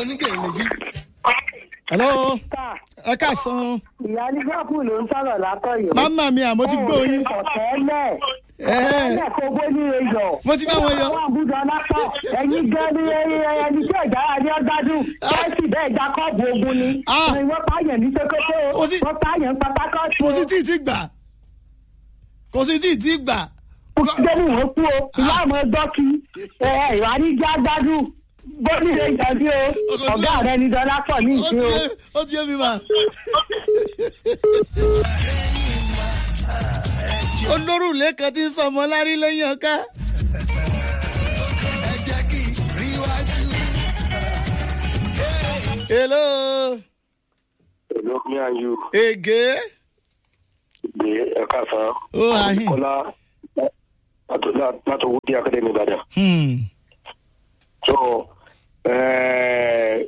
oníkèrè yìí. hello ẹ káàsán ìyá ní gáàpù ló ń sọ̀rọ̀ látọ̀yọ̀. màmá mi àmọ́ ti gbọ́ yín ọ̀tẹ́lẹ̀ Ẹ́. ọ̀tẹ́lẹ̀ kó gbé ní eyọ̀. Mo ti bá wọn yọ. àwọn àbújọ lápá ẹ̀yin gan ni ẹni tí ọ̀jà adé ọ̀gbádùn chelsea bẹ́ẹ̀ gba kọ́ọ̀bù ogun ni. Ah. wọ́n pààyàn ní sokoto Mo ti- wọ́n pààyàn pátákọ́ọ̀tù. kò sí tí ì ti gbà kò sí tí ì ti gbà. gbẹ́ni wọ́n kú o ìyá àmọ́ dọ́kì ìwà ní já gbádùn bọ́ọ̀lì rẹ̀ jàdí o Ọkọ̀ sí- ọ̀gá rẹ̀ ní dọ́là pọ̀ ní ó ti ìṣe o. yé ó ti yé mi mà. olórùlé kan ti ń sọmọ lárí lẹ́yìn ọ̀ká. ẹ jẹ́ kí rí wájú. hello Hello, me and you. ege Gbé ẹ̀ka san. Ó, ahin. Kọ́lá látọwọ́ bí Akademi Ìbàdàn. hmm. So, ẹ̀ẹ́,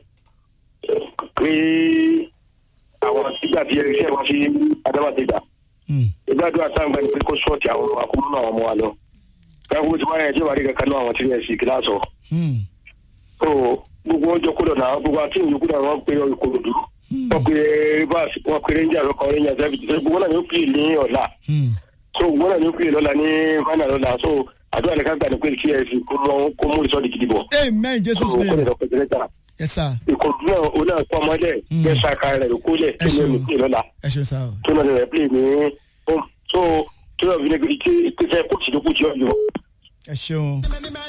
kí àwọn ìgbà tí iṣẹ́ wọn fi Adábàdégbà. Hmm. Ìgbàdúrà táwọn gbà ní pé kó sọ́ọ̀tì àwọn akúrú náà ọmọ wa lọ. Káwọ́ tí wọ́n yẹ jẹ́ wàrí kankan náà àwọn tí wọ́n sì kíláàsì ọ̀. Hmm. So, gbogbo ọjọ́ kúrò náà gbogbo àti ìyókù náà wọ́n pe Ìkòròdú. Wọ́n pe Rivers, wọ́n pe Rangers, wọ́n pe Rangers, everything. gbogbo náà ni ó pè ní ọ̀la. Hmm. so wọn náà ní pé lọ́la ní fana lọ́la so àdúrà ní ká gbà ní pé kí ẹ fi kó mọ kó mú ìsọ̀dì gidi bọ̀. amen so jesus kó lè name lọ pẹ̀lú ẹ̀ta yes sir ìkọ̀dù náà ó náà pọ̀ mọ́lẹ̀ bẹ́ẹ̀ ṣàkà rẹ̀ ló kó lẹ̀ Ẹ tó ní ṣeun. pé lọ́la ẹ ṣeun sá o. tó náà rẹ̀ pé ní home so tó náà fi ní pé kí pé fẹ́ kó tìlókù tí ó yọ. ẹ ṣeun.